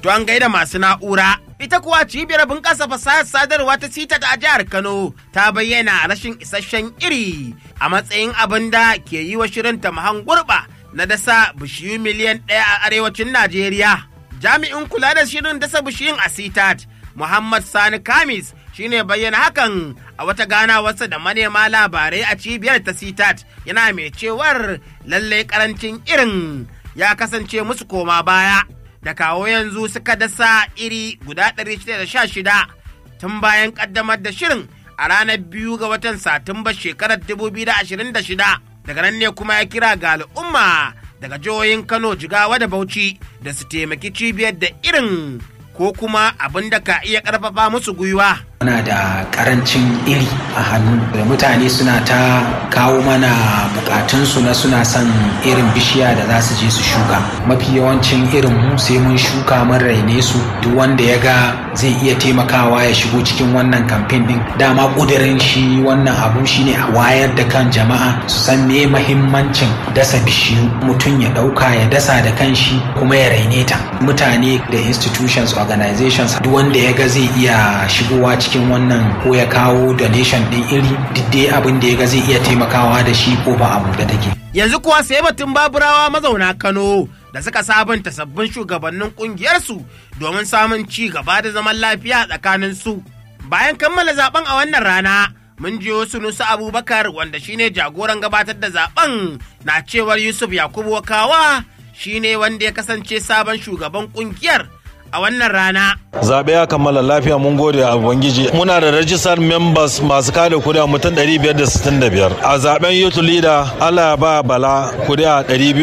to an gaida masu na'ura. Ita kuwa cibiyar bunƙasa fasahar sadarwa ta sita a jihar Kano ta bayyana rashin isasshen iri a matsayin abin da ke yi wa shirin ta mahan gurɓa na dasa bishiyu miliyan ɗaya a arewacin Najeriya. Jami'in kula da shirin dasa bishiyun a sitat Muhammad Sani Kamis shine bayyana hakan a wata ganawarsa da manema labarai a cibiyar ta sitat yana mai cewar lallai karancin irin ya kasance musu koma baya da kawo yanzu suka dasa iri guda 616 tun bayan kaddamar da shirin a ranar biyu ga watan satumba shekarar 2026 daga nan ne kuma ya kira ga al'umma daga jihohin kano jigawa da bauchi da su taimaki cibiyar da irin ko kuma abin da ka iya ƙarfafa musu gwiwa. Muna da karancin iri a hannu da mutane suna ta kawo mana bukatunsu na suna son irin bishiya da za su je su shuka. Mafi yawancin irin mu sai mun shuka mun raine su duk wanda ya ga zai iya taimakawa ya shigo cikin wannan kamfen din. Dama ƙudurin shi wannan abu shine a wayar da kan jama'a su san me mahimmancin dasa bishiyu mutum ya ɗauka ya dasa da kanshi kuma ya raine ta. Mutane da institutions organizations duk wanda ya ga zai iya shigowa cikin cikin wannan ko ya kawo donation din iri duk dai abin da ya ga zai iya taimakawa da shi ko ba abu da take. Yanzu kuwa sai batun baburawa mazauna Kano da suka sabunta sabbin shugabannin kungiyarsu domin samun ci gaba da zaman lafiya tsakanin su. Bayan kammala zaben a wannan rana mun jiyo Sunusu Abubakar wanda shine jagoran gabatar da zaben na cewar Yusuf Yakubu Wakawa shine wanda ya kasance sabon shugaban kungiyar a wannan rana. Zaɓe ya kammala lafiya mun gode a Ubangiji. Muna da rajistar members masu kada kuri'a mutum 565. A zaben youth leader Allah ya ba Bala kuri'a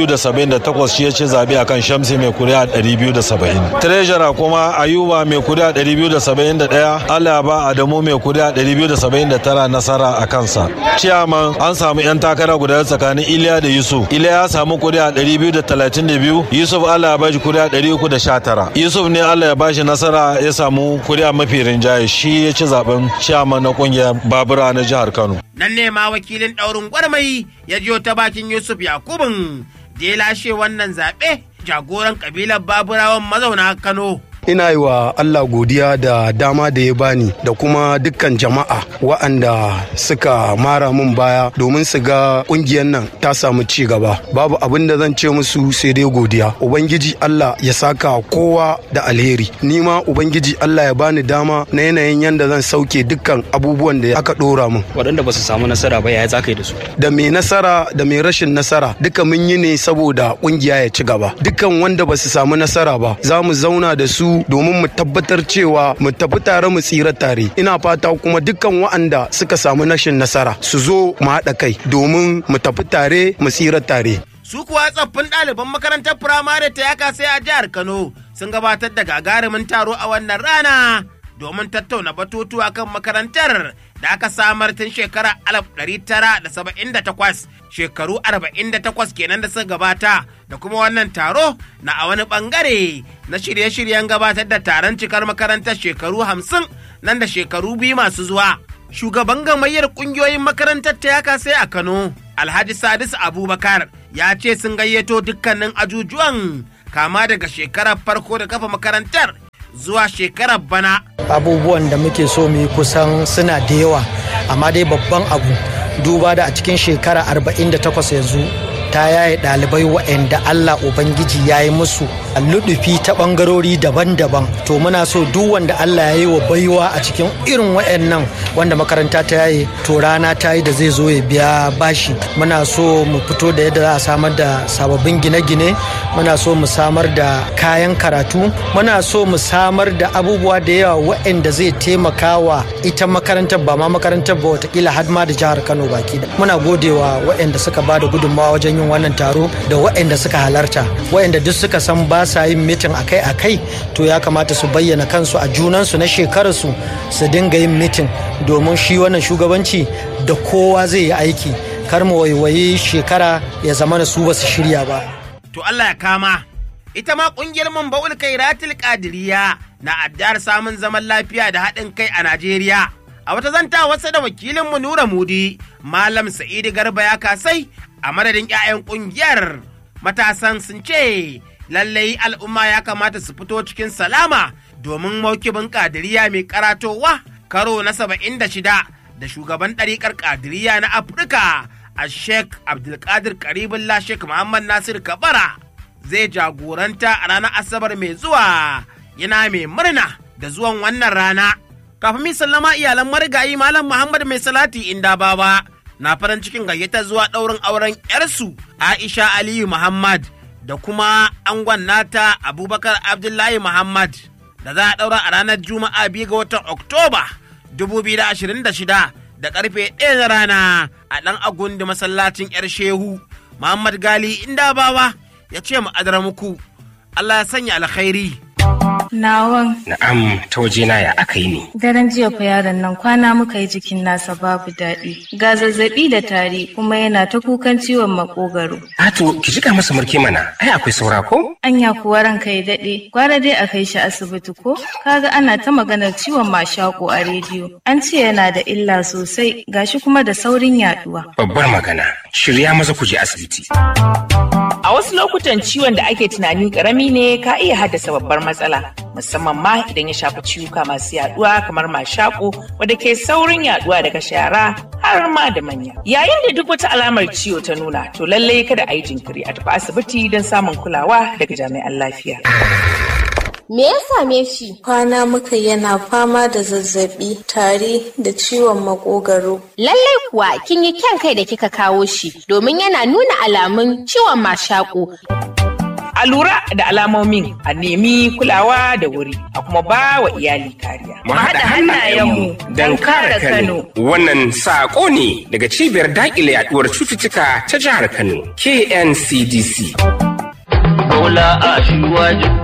278 shi ya ce zaɓe a kan Shamsi mai kuri'a 270. Treasurer kuma Ayuba mai kuri'a 271 Allah ya ba Adamu mai kuri'a 279 nasara a kansa. Ciyaman an samu 'yan takara guda tsakanin Iliya da Yusuf. Iliya ya samu kuri'a 232 Yusuf Allah ya ba shi kuri'a 319. Yusuf ne Allah ya bashi nasara ya samu kuri'a mafi rinjaye shi ya ci zaben shama na kungiyar babura na jihar Kano. Nan ne ma wakilin ɗaurin gwarmai ya jiyo ta bakin Yusuf Yakubun da ya lashe wannan zaɓe jagoran kabilar baburawan mazauna Kano. ina yi wa Allah godiya da dama da ya bani da kuma dukkan jama'a wa'anda suka mara min baya domin su ga kungiyar nan ta samu ci gaba babu abin da zan ce musu sai dai godiya ubangiji Allah ya saka kowa da alheri ni ma ubangiji Allah ya bani dama na yanayin yanda zan sauke dukkan abubuwan da aka dora min waɗanda ba su samu nasara ba yaya za ka yi da su da mai nasara da mai rashin nasara duka mun yi ne saboda kungiya ya ci gaba dukkan wanda ba su samu nasara ba za mu zauna da su domin mu tabbatar cewa mu tafi tare mu tsira tare ina fata kuma dukkan wa'anda suka samu nashin nasara su zo mu haɗa kai domin mu tafi tare mu tsira tare su kuwa tsaffin ɗaliban makarantar firamare ta yaka sai a jihar kano sun gabatar da gagarumin taro a wannan rana domin tattauna batutuwa kan makarantar da aka samar tun shekarar 1978 shekaru 48 kenan da suka gabata da kuma wannan taro na a wani bangare na shirye-shiryen gabatar da taron cikar makarantar shekaru 50 nan da shekaru biyu masu zuwa. Shugaban gamayyar kungiyoyin makarantar ta yaka sai a Kano, Alhaji Sadis Abubakar ya ce sun gayyato dukkanin ajujuwan kama daga shekarar farko da kafa makarantar zuwa shekarar bana. Abubuwan da muke so mu yi kusan suna da yawa, amma dai babban abu duba da a cikin shekara 48 yanzu ta yaye ɗalibai waɗanda Allah Ubangiji ya yi musu luɗufi ta ɓangarori daban-daban to muna so duk wanda Allah ya yi wa baiwa a cikin irin waɗannan wanda makaranta ta yaye to rana ta yi da zai zo ya biya bashi muna so mu fito da yadda za a samar da sababbin gine-gine muna so mu samar da kayan karatu muna so mu samar da abubuwa da yawa waɗanda zai taimaka wa ita makarantar ba ma makarantar ba watakila har ma da jihar Kano baki da muna godewa waɗanda suka ba da gudunmawa wajen yin wannan taro da waɗanda suka halarta waɗanda duk suka san ba sa yin mitin akai-akai to ya kamata su bayyana kansu a junansu na shekararsu su dinga yin mitin domin shi wannan shugabanci da kowa zai yi aiki kar mu waiwayi shekara ya zama da su ba su shirya ba. To Allah ya kama. Ita ma ƙungiyar Mambawul Kairatul Kadiriya na addar samun zaman lafiya da haɗin kai a Najeriya. A wata zanta wasa da wakilinmu Nura Mudi, Malam Sa'idu Garba ya kasai a madadin 'ya'yan ƙungiyar matasan sun ce lallai al'umma ya kamata su fito cikin salama domin maukibin kadiriya mai karatowa karo na saba'in da shida da shugaban ɗariƙar kadiriya na afirka a sheikh abdulkadir karibullah sheikh muhammad nasir kabara zai jagoranta a ranar asabar mai zuwa yana mai murna da zuwan wannan rana kafin mi sallama iyalan marigayi malam muhammad mai salati inda baba na farin cikin gayyata zuwa ɗaurin auren 'yarsu aisha aliyu muhammad da kuma angon nata abubakar abdullahi muhammad da za a ɗaura a ranar juma'a biyu ga watan oktoba 2026 da karfe ɗaya na rana a ɗan agundi masallacin 'yar shehu muhammad gali inda bawa ya ce mu adara muku allah ya sanya alkhairi Nawan. Na'am, ta wajena ya aka yi ne. Daren jiya fa yaron nan kwana muka yi jikin nasa babu daɗi. Ga zazzaɓi da tari kuma yana ta kukan ciwon makogaro. Ato, ki jika masa murke mana, ai akwai saura ko? Anya kuwa ranka ya daɗe, gwara dai a kai shi asibiti ko? Kaga ana ta maganar ciwon mashako a rediyo. An ce yana da illa sosai, gashi kuma da saurin yaɗuwa. Babbar magana, shirya maza ku je asibiti. A wasu lokutan ciwon da ake tunani karami ne ka iya haddasa babbar matsala, musamman ma idan ya shafi ciwuka masu yaduwa kamar mashako wadda ke saurin yaduwa daga shara har ma da manya. Yayin da duk wata alamar ciwo ta nuna, to lallai kada a yi jinkiri a tafi asibiti don samun kulawa daga jami'an lafiya. Me ya same shi? Kwana muka yana fama da zazzabi, tari da ciwon makogaro. Lallai kuwa kin yi kyan kai da kika kawo shi domin yana nuna alamun ciwon mashaƙo. A lura da alamomin a nemi kulawa da wuri a kuma ba wa iyali kariya. Mu haɗa hannayenmu don kare Kano. Wannan saƙo ne daga cibiyar daƙile yaɗuwar cututtuka ta jihar Kano, KNCDC. Bola a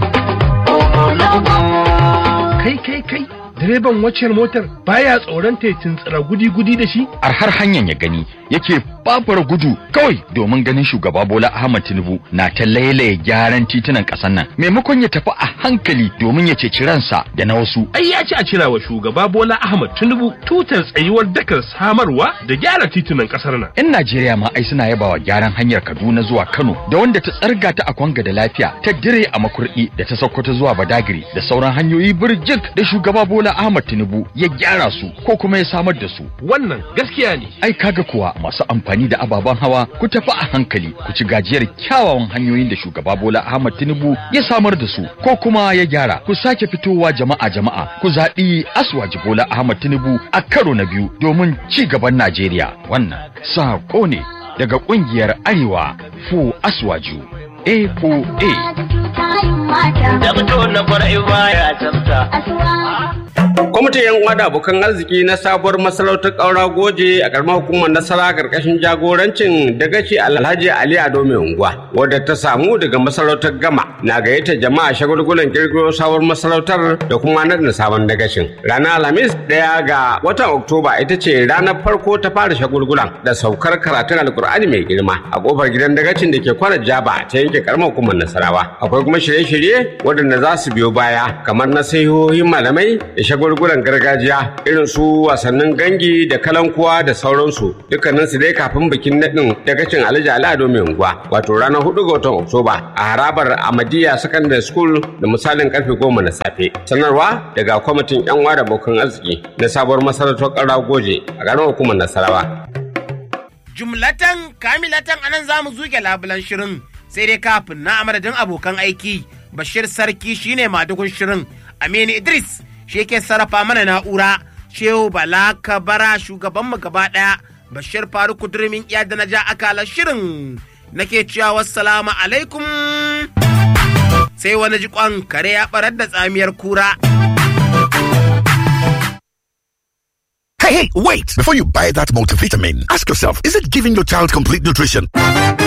Kai kai kai direban waccan motar baya tsoron ta tuntsira gudi-gudi da shi? A har hanyar ya gani yake babura gudu kawai domin ganin shugaba Bola Ahmad Tinubu na ta lailaye gyaran titunan ƙasar nan maimakon ya tafi a hankali domin ya ceci ransa da na wasu. Ai ya ci a cira wa shugaba Bola Ahmad Tinubu tutar tsayuwar dakar samarwa da gyara titunan ƙasar nan. 'Yan Najeriya ma ai suna yabawa gyaran hanyar Kaduna zuwa Kano da wanda ta tsarga ta a Kwanga da lafiya ta dire a Makurdi da ta Sokoto zuwa Badagiri da sauran hanyoyi birjik da shugaba Bola Ahmad Tinubu ya gyara su ko kuma ya samar da su. Wannan gaskiya ne. Ai kaga kuwa masu amfani da ababen hawa ku tafi a hankali ku ci gajiyar kyawawan hanyoyin da shugaba Bola Ahmad Tinubu ya samar da su ko kuma ya gyara ku sake fitowa jama'a jama'a ku zaɓi Aswaji Bola Ahmad Tinubu a karo na biyu domin ci gaban Najeriya wannan sako ne daga ƙungiyar Arewa Fu Aswaju A4A. Dabto na kwarai baya tsafta. Kwamitin yan uwa da abokan arziki na sabuwar masarautar ƙaura goje a ƙaramar hukumar nasara ƙarƙashin jagorancin dagaci Alhaji Ali Ado mai unguwa wadda ta samu daga masarautar gama na gayyatar jama'a shagulgulan kirkiro sabuwar masarautar da kuma na sabon dagacin. Ranar Alhamis ɗaya ga watan Oktoba ita ce ranar farko ta fara shagulgulan da saukar karatun Alkur'ani mai girma a kofar gidan dagacin da ke kwana Jaba ta yanke ƙaramar hukumar Nasarawa. Akwai kuma shirye-shirye waɗanda za su biyo baya kamar na sahihohin malamai da shagulgulan gargajiya irin su wasannin gangi da kalankuwa da sauransu dukkanin su dai kafin bikin naɗin dagacin alhaji al'ado mai unguwa wato ranar hudu ga watan oktoba a harabar amadiya secondary school da misalin karfe goma na safe sanarwa daga kwamitin yan da abokan arziki na sabuwar masarautar ƙara goje a garin hukumar nasarawa. jumlatan kamilatan anan za mu zuke labulan shirin sai dai kafin na amadadin abokan aiki bashir sarki shine madugun shirin aminu idris shi yake sarrafa mana na'ura shehu bala kabara shugabanmu gaba ɗaya bashir faruku durmin iya da na ja akalar shirin nake cewa wassalamu alaikum sai wani jikon kare ya barar da tsamiyar kura Hey, hey, wait! Before you buy that multivitamin, ask yourself, is it giving your child complete nutrition?